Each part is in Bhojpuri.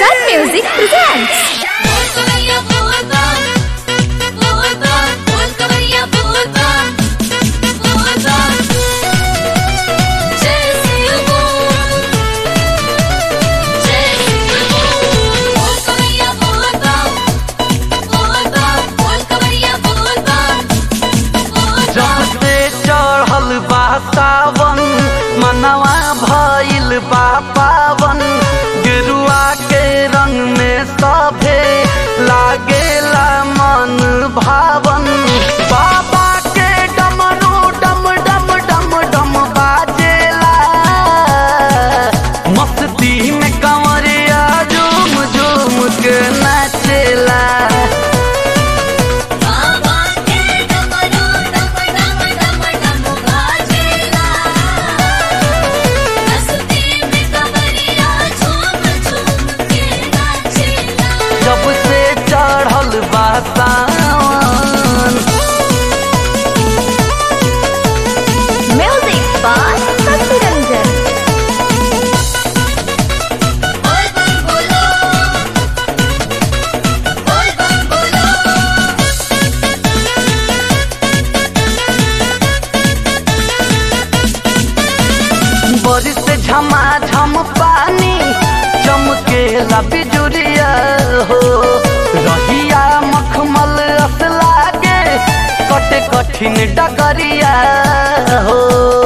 Sun Music presents. बोल कवैया बोल बम बोल बम बोल कवैया बोल बम बोल बम जय शिव बोल जय शिव बोल बोल कवैया बोल बम बोल बम बोल कवैया बोल बम बोल जब बम से चढ़ल बा सावन मनवा भइल बा पावन गेरुआ के रंग में सभे लागेला मन भावन बाबा के डमरू डम डम डम डम बाजेला मस्ती में कंवरिया झूम झूम के नाचेला बाबा के डमरू डम डम डम डम बाजेला मस्ती में कवरिया झूम झूम के नाचेला जब से चढ़ल बा सावन Music by Sasi Ranjan. बोल बम बोलो बोल बम बोलो बारिश से झमाझम पानी चमकेला बिजुरिया हो रहिया मखमल अस लागे कटे कठिन डगरिया हो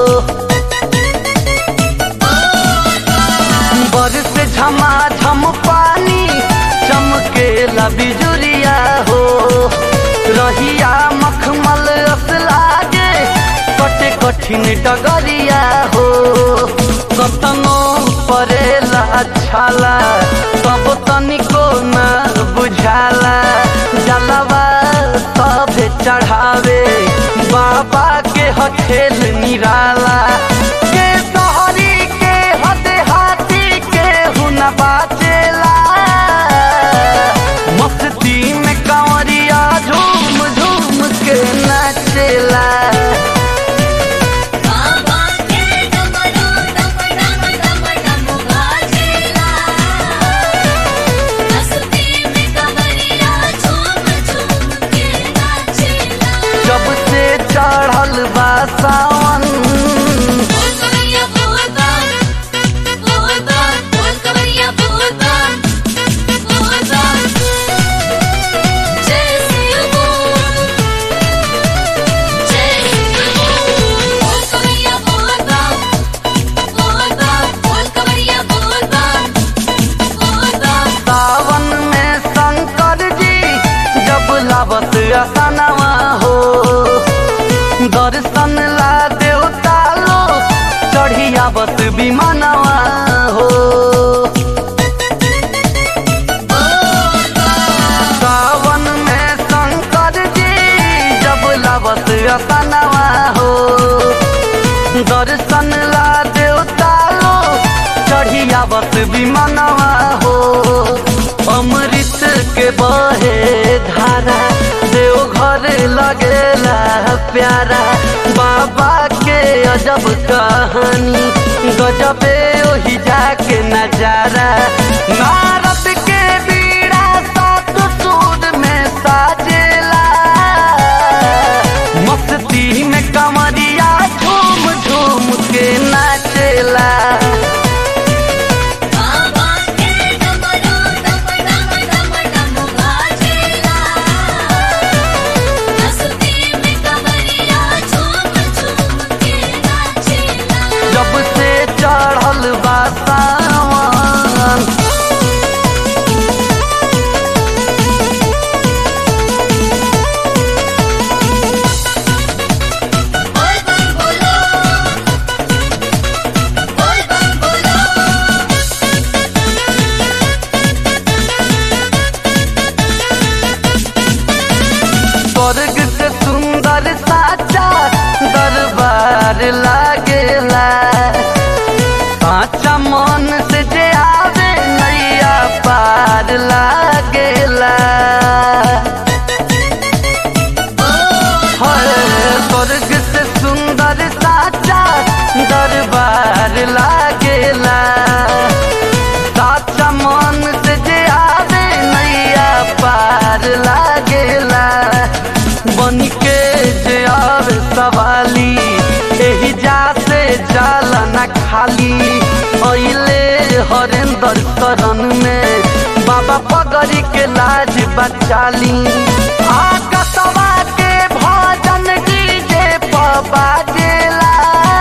बारिश से झमाझम पानी चमकेला बिजुरिया हो रहिया मखमल अस लागे कटे कठिन डगरिया हो कतनो परेला छाला तब तनिको न बुझाला जलवा सब चढ़ावे बाबा के हखेल निराला के सहरी के हद हाथी के हुन बाचेला मस्ती में कंवरिया झूम झूम के नाचेला बाबा के डमरू डम डम डम डम बाजेला मस्ती में कवरिया झूम झूम के नाचेला जब से चढ़ल बा सावन बोल कवैया बोल बम बोल बम बोल कवैया बोल बम बोल बम जय शिव बोल जय शिव बोल बोल कवैया बोल बम बोल बम बोल कवैया बोल बम बोल बम सावन में शंकर जी जब लावत असनवा हो दर्शन ला देवता लो चढ़ियावत विमानवा हो सावन में शंकर जी जब लावत असनवा हो दर्शन ला देवता लो चढ़ियावत विमानवा हो अमृत के बहे धारा देवघर लगेला प्यारा बाबा के अजब कहानी गजबे ओही जाके नजारा नारद के बीड़ा सात सूर में साजेला मस्ती में कमरिया झूम झूम के नाचेला बाबा के डमरू डम डम डम डम बाजेला मस्ती में कवरिया झूम झूम के नाचेला जब से चढ़ल बा सावन बोल बम बोलो बोल कर शरण में बाबा पगड़ी के लाज बचाली आकाशवा के भजन डीजे पर बाजेला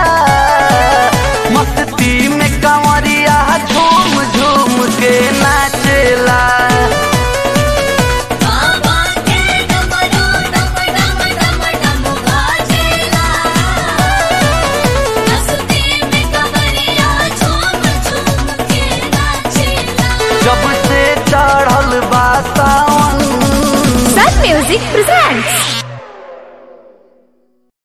मस्ती में कंवरिया झूम झूम के नाचेला बाबा के डमरू डम डम डम डम बाजेला मस्ती में कवरिया झूम झूम के नाचेला जब से चढ़ल बा सावन Sun Music presents